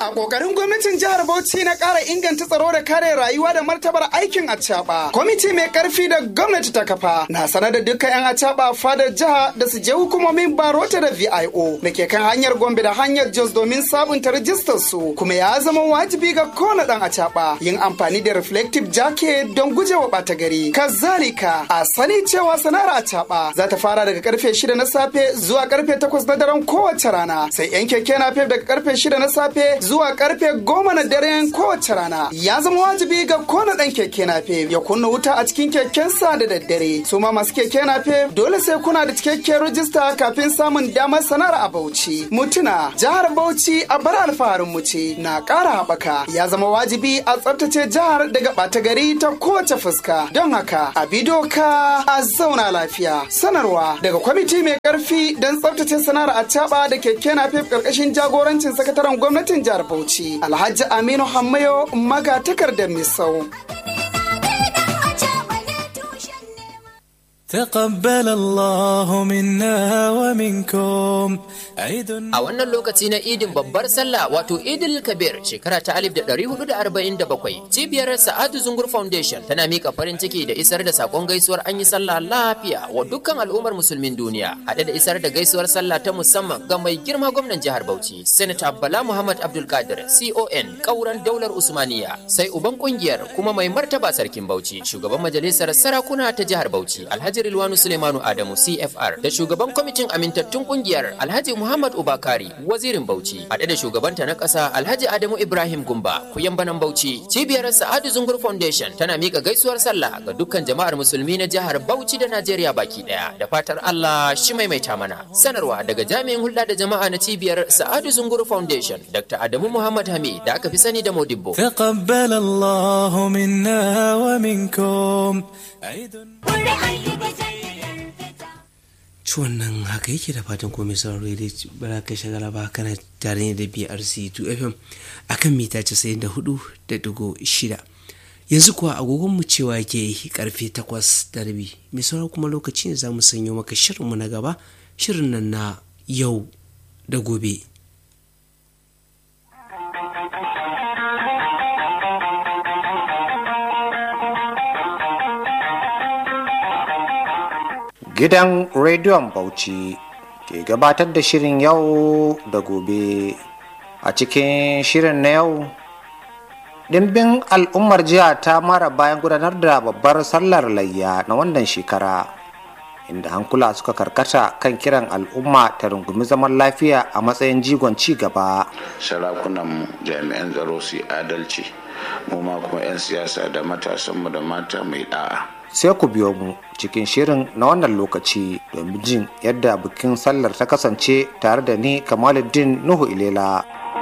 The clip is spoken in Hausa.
A ƙoƙarin gwamnatin jihar Bauchi na ƙara inganta tsaro da kare rayuwa da martabar aikin acaɓa. Kwamiti mai ƙarfi da gwamnati ta kafa na sanar da dukkan 'yan acaɓa fadar jiha da su je hukumomin Barota da VIO da ke kan hanyar Gombe da hanyar Jos domin sabunta rajistar su kuma ya zama wajibi ga kowane ɗan acaɓa yin amfani da reflective jacket don gujewa ɓata gari. Kazalika a sani cewa sana'ar acaɓa za ta fara daga karfe shida na safe zuwa karfe takwas na daren kowace rana sai 'yan keke na daga karfe shida na safe zuwa karfe goma na daren kowace rana ya zama wajibi ga kona dan keke nafe ya kunna wuta a cikin kekensa da daddare su ma masu keke nafe dole sai kuna da cikakken rajista kafin samun damar sanar a Bauchi mutuna jihar Bauchi a bar alfaharin mu ce na ƙara haɓaka ya zama wajibi a tsaftace jihar daga ɓata gari ta kowace fuska don haka a bi doka a zauna lafiya sanarwa daga kwamiti mai ƙarfi don tsaftace sana'ar a da keke nafe ƙarƙashin jagorancin sakataren gwamnatin jihar Bauchi Alhaji Aminu Hammayo maga takardar Misau. تقبل الله منا ومنكم عيد A wannan lokaci na idin babbar sallah wato idil kabir shekara ta 1447 cibiyar sa'adu zungur foundation tana mika farin ciki da isar da sakon gaisuwar an yi sallah lafiya wa dukkan al'ummar musulmin duniya haɗe da isar da gaisuwar sallah ta musamman ga mai girma gwamnan jihar bauchi senator bala muhammad abdul kadir con kauran daular usmaniya sai uban kungiyar kuma mai martaba sarkin bauchi shugaban majalisar sarakuna ta jihar bauchi alhaji rilwanu suleimanu adamu cfr da shugaban kwamitin amintattun kungiyar alhaji muhammad ubakari wazirin bauchi haɗe da shugabanta na ƙasa alhaji adamu ibrahim gumba banan bauchi cibiyar sa'adu zungur foundation tana mika gaisuwar sallah ga dukkan jama'ar musulmi na jihar bauchi da najeriya baki ɗaya da fatar allah shi maimaita mana sanarwa daga jami'in hulɗa da jama'a na cibiyar sa'adu zungur foundation dr adamu muhammad hamid da aka fi sani da modibbo تقبل الله منا ومنكم عيد ciwon nan haka yake da fatan komai sauraro da bara ka shagala ba kana tare ne da brc 2 fm akan mita 94.6 yanzu kuwa agogonmu cewa yake karfe 8 da rabi mai sauraro kuma lokaci ne za mu sanyo maka shirinmu na gaba shirin nan na yau da gobe Gidan Rediyon Bauchi ke gabatar da shirin yau da gobe. A cikin shirin na yau, ɗimbin al'ummar jiha ta mara bayan gudanar da babbar sallar layya na wannan shekara, inda hankula suka karkata kan kiran al'umma ta rungumi zaman lafiya a matsayin jigon ci gaba. sarakunan jami'an tsaro su yi adalci mu ma kuma 'yan siyasa da matasanmu da mata mai da'a Sai ku biyo mu cikin shirin na wannan lokaci domin jin yadda bikin sallar ta kasance tare da ni Kamaluddin Nuhu Ilela.